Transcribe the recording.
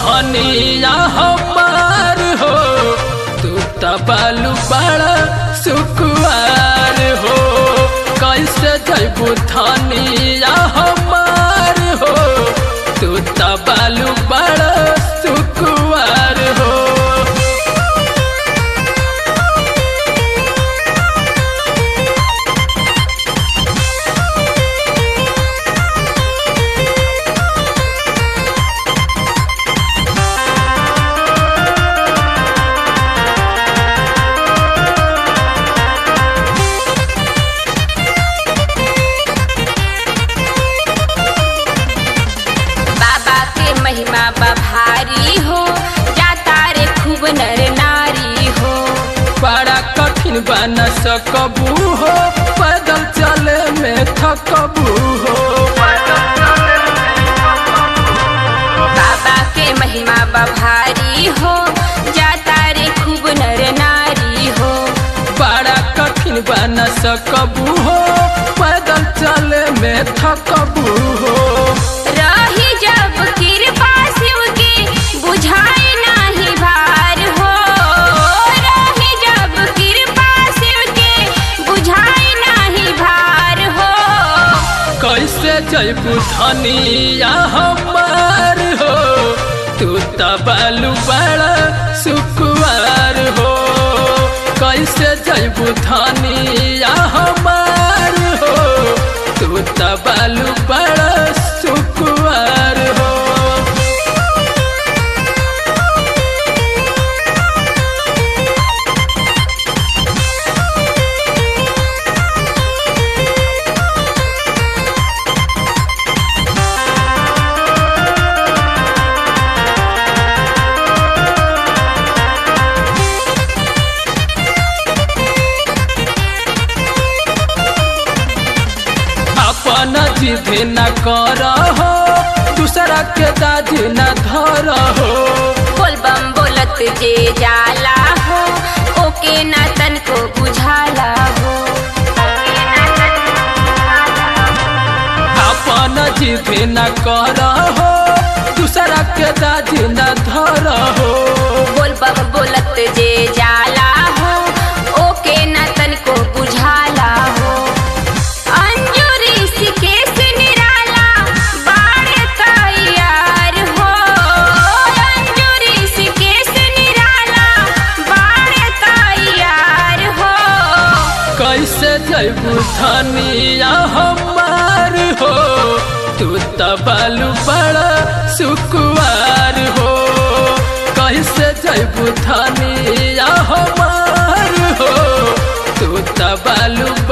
धनिया हमार हो तू त बालू बड़ा सुकुआर हो कैसे जैबू धनिया हमार हो तू त बालू बड़ा सुकुआर हो बाबा के महिमा बभारी हो जाता रे खूब नर नारी हो बड़ा कठिन बन सकबू हो पैदल चले में थकबू हो बाबा के महिमा बभारी हो जाता रे खूब नर नारी हो बड़ा कठिन बन सकबू हो पैदल चले में थकबू हो रही जब कृपा शिव की बुझाई नाही भार हो रही जब कृपा शिव के बुझाई नाही भार हो कैसे जैबू धनिया हमार हो तू त बालू बड़ा सुकुआर हो कैसे जैबू धनिया हमार हो तू त बालू बड़ा सुकुआर हो अपन जिद न कर हो दूसरा के दाद न धर हो बोल बम बोलत जे जाला हो ओके ना तन को बुझाला हो अपन जिद न कर हो दूसरा के दाद न धर हो बोल बम बोलत जे जाला हो ओके ना तन को बुझाला हो अंजुरी ऋषिकेश निराला बाढ़ तैयार हो अंजुरी ऋषिकेश निराला बाढ़ तैयार हो कैसे जैबू धनिया हमार हो तू त बालू बड़ा सुकुआर हो कैसे जैबू धनिया हमार हो तू त बालू